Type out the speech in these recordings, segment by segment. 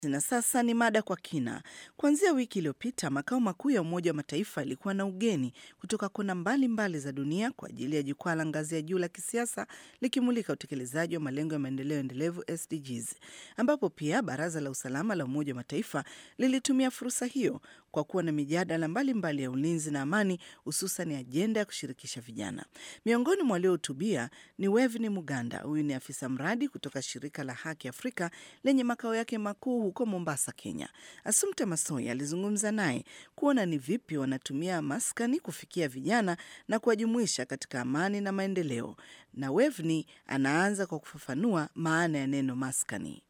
Na sasa ni mada kwa kina. Kuanzia wiki iliyopita, makao makuu ya Umoja wa Mataifa yalikuwa na ugeni kutoka kona mbalimbali za dunia kwa ajili ya jukwaa la ngazi ya juu la kisiasa likimulika utekelezaji wa malengo ya maendeleo endelevu SDGs, ambapo pia Baraza la Usalama la Umoja wa Mataifa lilitumia fursa hiyo kwa kuwa na mijadala mbalimbali ya ulinzi na amani, hususan ajenda ya kushirikisha vijana. Miongoni mwa waliohutubia ni Wevni Muganda. Huyu ni afisa mradi kutoka shirika la Haki Afrika lenye makao yake makuu huko Mombasa, Kenya. Asumta Masoi alizungumza naye kuona ni vipi wanatumia maskani kufikia vijana na kuwajumuisha katika amani na maendeleo, na Wevni anaanza kwa kufafanua maana ya neno maskani.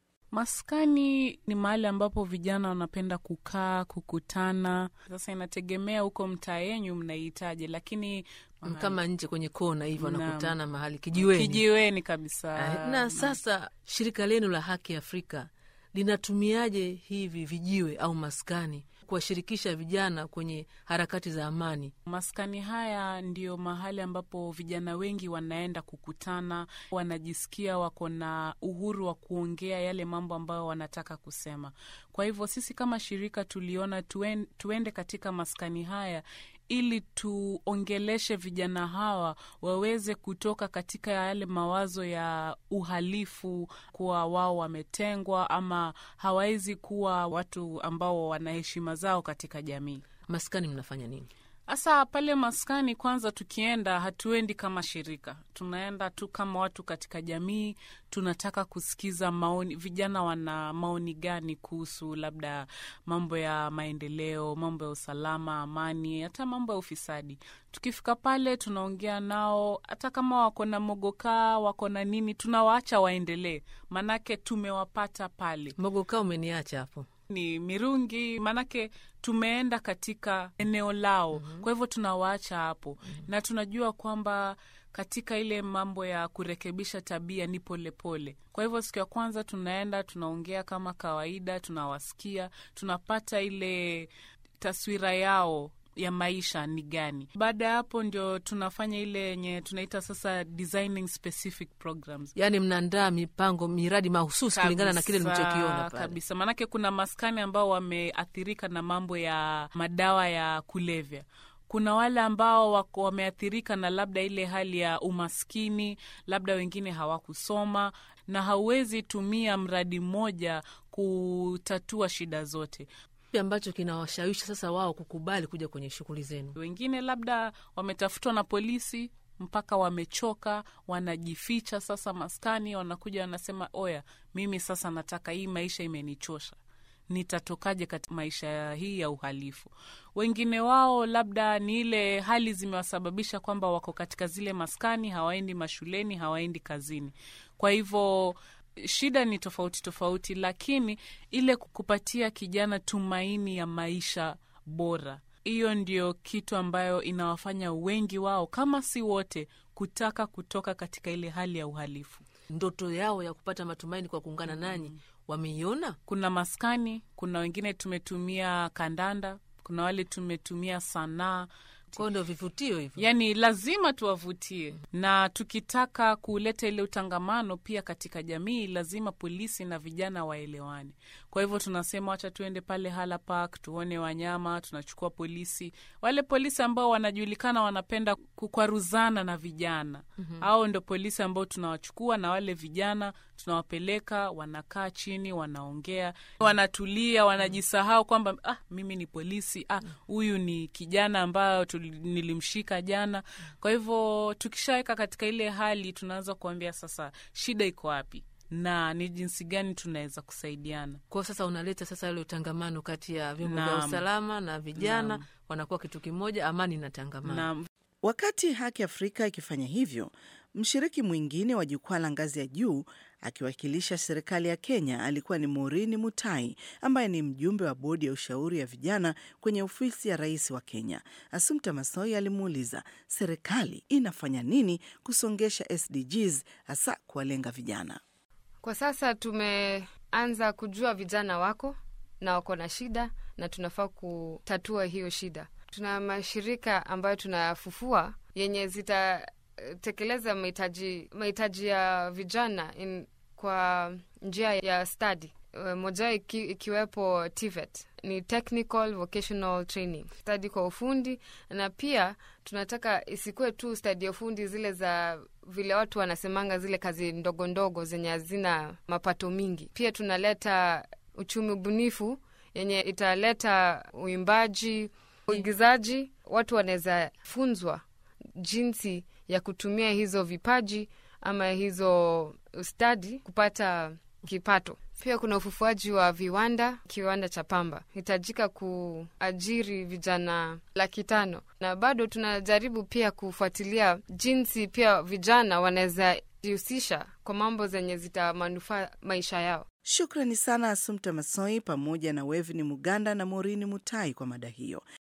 Maskani ni mahali ambapo vijana wanapenda kukaa, kukutana. Sasa inategemea huko mtaa yenyu mnaihitaji, lakini kama nje kwenye kona hivyo Naam. wanakutana mahali kijiweni. kijiweni kabisa. Ah, na sasa shirika lenu la Haki Afrika linatumiaje hivi vijiwe au maskani kuwashirikisha vijana kwenye harakati za amani? Maskani haya ndio mahali ambapo vijana wengi wanaenda kukutana, wanajisikia wako na uhuru wa kuongea yale mambo ambayo wanataka kusema. Kwa hivyo sisi kama shirika tuliona tuen, tuende katika maskani haya ili tuongeleshe vijana hawa waweze kutoka katika yale mawazo ya uhalifu, kuwa wao wametengwa ama hawawezi kuwa watu ambao wana heshima zao katika jamii. Maskani mnafanya nini? Hasa pale maskani, kwanza tukienda, hatuendi kama shirika, tunaenda tu kama watu katika jamii. Tunataka kusikiza maoni, vijana wana maoni gani kuhusu labda mambo ya maendeleo, mambo ya usalama, amani, hata mambo ya ufisadi. Tukifika pale, tunaongea nao, hata kama wako na mogokaa, wako na nini, tunawaacha waendelee, manake tumewapata pale Mogokaa umeniacha hapo. ni mirungi, maanake tumeenda katika eneo lao. Kwa hivyo tunawaacha hapo na tunajua kwamba katika ile mambo ya kurekebisha tabia ni polepole. Kwa hivyo siku ya kwanza tunaenda, tunaongea kama kawaida, tunawasikia, tunapata ile taswira yao ya maisha ni gani. Baada ya hapo ndio tunafanya ile yenye tunaita sasa designing specific programs Yaani mnaandaa mipango, miradi mahususi kulingana na kile Kabisa, mlichokiona pale. kabisa. Maanake kuna maskani ambao wameathirika na mambo ya madawa ya kulevya. Kuna wale ambao wako wameathirika na labda ile hali ya umaskini, labda wengine hawakusoma, na hauwezi tumia mradi mmoja kutatua shida zote. Kipi ambacho kinawashawishi sasa wao kukubali kuja kwenye shughuli zenu? Wengine labda wametafutwa na polisi mpaka wamechoka, wanajificha sasa maskani, wanakuja wanasema, oya, mimi sasa nataka hii maisha imenichosha, nitatokaje katika maisha hii ya uhalifu? Wengine wao labda ni ile hali zimewasababisha kwamba wako katika zile maskani, hawaendi mashuleni, hawaendi kazini, kwa hivyo shida ni tofauti tofauti, lakini ile kupatia kijana tumaini ya maisha bora, hiyo ndio kitu ambayo inawafanya wengi wao, kama si wote, kutaka kutoka katika ile hali ya uhalifu. Ndoto yao ya kupata matumaini kwa kuungana nanyi wameiona? Kuna maskani, kuna wengine tumetumia kandanda, kuna wale tumetumia sanaa Kwao ndio vivutio hivyo. yaani lazima tuwavutie, na tukitaka kuleta ile utangamano pia katika jamii, lazima polisi na vijana waelewane. Kwa hivyo tunasema wacha tuende pale Hala Park tuone wanyama, tunachukua polisi, wale polisi ambao wanajulikana wanapenda kukwaruzana na vijana au ndo polisi ambao tunawachukua, na wale vijana tunawapeleka, wanakaa chini, wanaongea, wanatulia, wanajisahau kwamba ah, mimi ni polisi, ah, huyu ni kijana ambayo tuli- nilimshika jana. Kwa hivyo tukishaweka katika ile hali, tunaanza kuambia sasa shida iko wapi na ni jinsi gani tunaweza kusaidiana. Kwao sasa unaleta sasa ile utangamano kati ya vyombo vya Naam. usalama na vijana, wanakuwa kitu kimoja, amani na tangamano. Na Wakati Haki Afrika ikifanya hivyo, mshiriki mwingine wa jukwaa la ngazi ya juu akiwakilisha serikali ya Kenya alikuwa ni Maureen Mutai ambaye ni mjumbe wa bodi ya ushauri ya vijana kwenye ofisi ya rais wa Kenya. Asumta Masoi alimuuliza serikali inafanya nini kusongesha SDGs hasa kuwalenga vijana. Kwa sasa tumeanza kujua vijana wako na wako na shida na tunafaa kutatua hiyo shida. Tuna mashirika ambayo tunayafufua yenye zitatekeleza mahitaji mahitaji ya vijana in, kwa njia ya stadi. uh, moja iki, ikiwepo TVET ni technical vocational training stadi kwa ufundi, na pia tunataka isikuwe tu stadi ya ufundi zile za vile watu wanasemanga zile kazi ndogo ndogo zenye hazina mapato mingi. Pia tunaleta uchumi bunifu yenye italeta uimbaji, uigizaji. Watu wanaweza funzwa jinsi ya kutumia hizo vipaji ama hizo stadi kupata kipato. Pia kuna ufufuaji wa viwanda, kiwanda cha pamba hitajika kuajiri vijana laki tano, na bado tunajaribu pia kufuatilia jinsi pia vijana wanaweza jihusisha kwa mambo zenye zitamanufaa maisha yao. Shukrani sana Asumta Masoi pamoja na Wevni Muganda na Morini Mutai kwa mada hiyo.